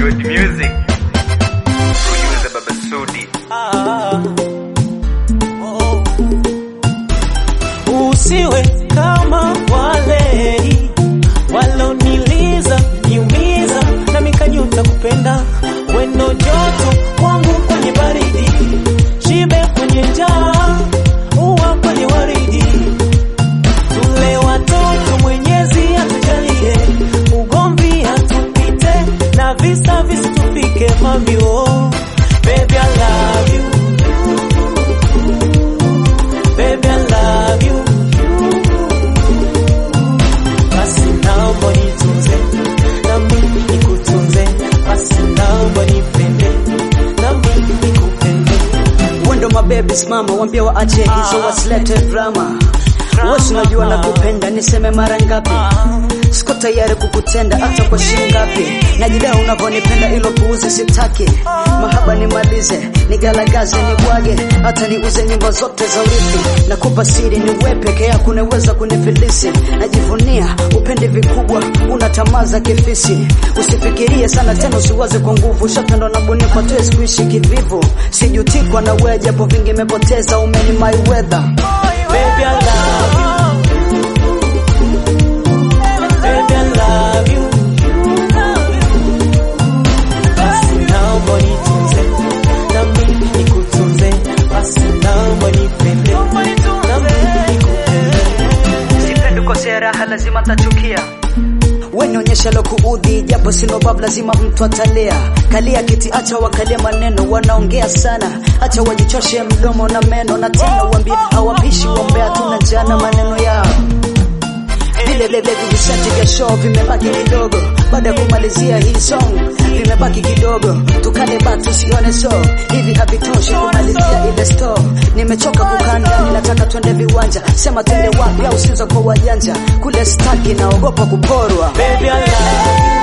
Good music. Producer Baba Sudi. Usiwe kama wale waloniliza niumiza, na mikanyuta kupenda wendo, joto kwangu kwenye baridi, shibe kwenye njaa, uwa kwenye waridi, tule watoto Mwenyezi atujalie, ugomvi atupite na visa visitupike, mami oh, baby I love you Baby, I love you. Basi naomba nitunze, nami nikutunze. Basi naomba nipende, nami nikupende. Wendo mabebi simama, wambia waache hizo wasilete drama. Wewe unajua nakupenda, niseme mara ngapi? Siko tayari kukutenda hata kwa shilingi ngapi. Najidai unavyonipenda, ilo puuzi sitaki. Mahaba nimalize, nigalagaze, nibwage, hata niuze nyumba zote za urithi. Nakupa siri, ni wewe peke yako unaweza kunifilisi. Najivunia upende vikubwa, una tamaa za kifisi. Usifikirie sana tena, usiwaze kwa nguvu. Ushapendwa na bunifu, hatuwezi kuishi kivivu. Sijutikwa na wewe, japo vingi imepoteza. Umeni my weather Baby, I love you. Baby, I love you. Basi naomba nitunze, nami nikutunze. Basi naomba nipende, nami nikupende. Sipendi kukosea raha, lazima tachukia. We nionyesha lo kuudhi, japo sino bab, lazima mtu atalia. Kalia kiti, acha wakalia maneno, wanaongea sana, acha wajichoshe mdomo na meno, na tena uambie hawapishi wombea, tuna jana maneno yao vile vile vijisenti vya show vimebaki kidogo, baada ya kumalizia hii song vimebaki kidogo, tukale batu tusione so hivi havitoshi kumalizia ile store. Nimechoka kukaa ndani, nataka twende viwanja, sema twende wapi au siza kwa wajanja kule, staki naogopa kuporwa. Baby, I love you.